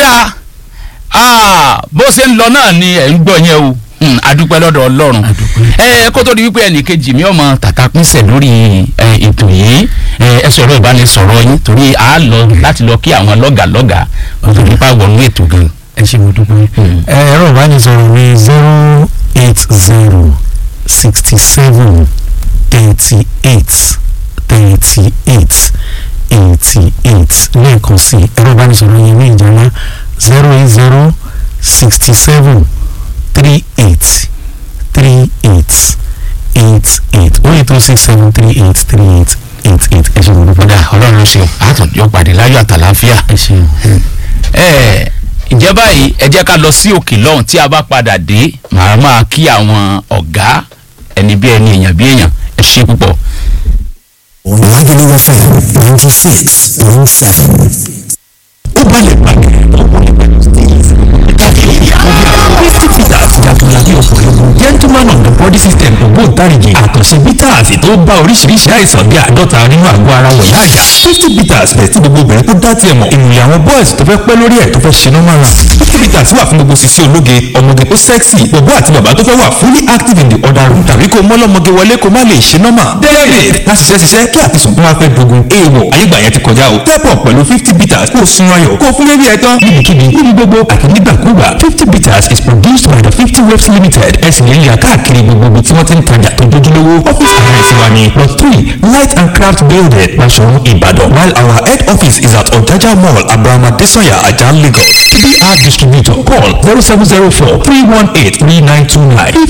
ọ̀dà ah, bó ṣe ń lọ náà ni ẹ̀ ń gbọ́ yẹn o Hmm, adúpẹ́ lọ́dọ̀ ọlọ́run ẹ kó tó di wípé ẹnìkejì mi ọmọ tàtà pínṣẹ̀ lórí ẹ, ètò yìí ẹ ẹ sọ̀rọ̀ ìbánisọ̀rọ̀ yín torí a lọ láti lọ kí àwọn lọ́gàlọ́gà kó tó di pa wọnú ètò gan. ẹ ṣe mo dúpẹ́. ẹ ẹ̀rọ ìbánisọ̀rọ̀ mi zero eight zero sixty seven thirty eight thirty eight eighty eight lẹ́ẹ̀kan sí ẹ̀rọ ìbánisọ̀rọ̀ yẹn ní ìjọba zero eight zero sixty seven three eight three eight eight eight ó yẹ tó six seven three eight three eight eight eight ẹ ṣe mo dúpẹ́. kódà ọlọ́run ló ṣeun àtúnjọ pàdé láyọ̀ àtàláfíà. ẹ ṣeun. ẹ ǹjẹ́ báyìí ẹ jẹ́ ká lọ sí òkè lọ́hùn tí a bá padà dé màá máa kí àwọn ọ̀gá ẹni bí ẹni èèyàn bí èèyàn ẹ ṣe púpọ̀. Lagelu FM ninety six point seven. ó balẹ̀ gbàgbé ọkùnrin pẹ̀lú steve fifty peters jagunlabi ọkùnrin gentleman of the body system ògbóǹtarìgì àkànṣe bitters tó bá oríṣiríṣi àìsàn bí àádọ́ta nínú àgọ́ ara wọ̀ yáàyà fifty peters bẹ̀ tí gbogbo obìnrin tó dá tiẹ̀ mọ̀ ìmùlẹ̀ àwọn boys tó fẹ́ pẹ́ lórí ẹ̀ tó fẹ́ ṣe normal run fifty peters wà fún gbogbo sisi ológe ọmọge tó sexy bọ̀bọ́ àti bàbá tó fẹ́ wà fully active in the other room tàbí kó mọ́lọ́mọge wọlé kó má lè ṣe normal david láti ṣiṣẹ́ ṣiṣẹ́ kí àtisùn tó wá fẹ́ dogun èèwọ̀ ayégbà yẹn ti kọjá o step up pẹ̀lú fifty peters kó o sun ayọ̀ kó o fún bébí ẹ̀ tán níbikíbi níbi gbogbo àti nígbàkúgbà fifty peters is produced by the fifty waves limited ẹ̀sìn lè yà káàkiri gbogbo ibi tí wọ́n ti ń tajà tó dojúlówó office address wa ni plot three light and craft building Basoro Ibadan while our head office is at Ojaja mall Abraham Adesoya Ajah Lagos to be our distributor call zero seven zero four three one eight three nine two nine